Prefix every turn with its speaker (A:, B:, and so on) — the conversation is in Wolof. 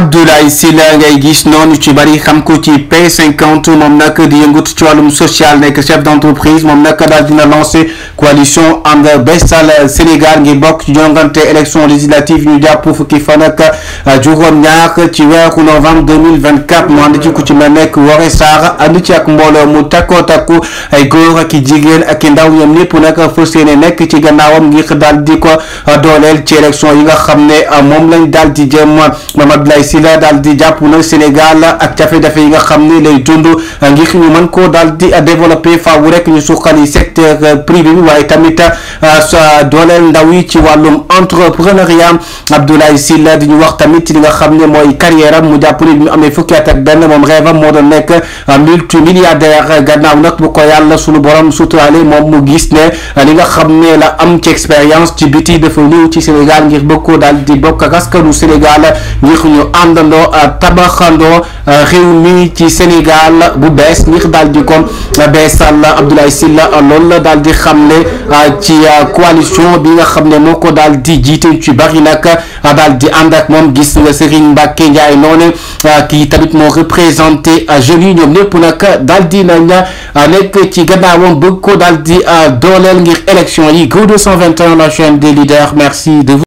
A: Abdoulaye Sylla ngay gis noonu ci bari xam ko ci P50 moom nag di yëngut ci wàllum social nekk chef d'entreprise moom nag daal dina lancé coalition ànd Bestal Sénégal ngir bokk ci jongante élection législative ñu jàpp fukki fan ak juróom-ñaar ci weeru novembre 2024 mu ànd ci ku ci mel nekk Woré Sarr ànd ci ak mbooloo mu takkoo takku ay góor ak i jigéen ak i ndaw ñoom ñëpp nag fas yéene nekk ci gannaawam ngir daal di ko dooleel ci élection yi nga xam ne moom lañ daal di jëm moom Abdoulaye Sylla daal di jàpp na Sénégal ak jafe-jafe yi nga xam ne lay dund ngir ñu mën koo daal di développer faaw rek ñu suqali secteur privé bi waaye tamit sa dooleel ndaw yi ci wàllum entrepreneuriat Abdoulaye Sylla di ñu wax tamit li nga xam ne mooy carrière am mu jàpp ne bi mu amee fukki at ak benn moom rêve am moo doon nekk multimilliardaire gannaaw nag bu ko yàlla sunu borom suturaale moom mu gis ne li nga xam ne la am ci expérience ci biti dafa ñëw ci Sénégal ngir bëgg koo daal di bokk ak askanu Sénégal ngir ñu àndandoo tabaxandoo réew mi ci Sénégal bu bees ngir daal di ko beesal Abdoulaye Sylla loolu la daal di xam ne ci coalition bi nga xam ne moo ko daal di jiite ci bari nag daal di ànd ak moom gis nga Serigne Mbacke Ndiaye noonu kii tamit moo représenté jeunes yi ñoom ñëpp nag daal di nañ nekk ci gannaawam bëgg ko daal di dooleel ngir élection yi Go 221 la chaîne des leaders merci de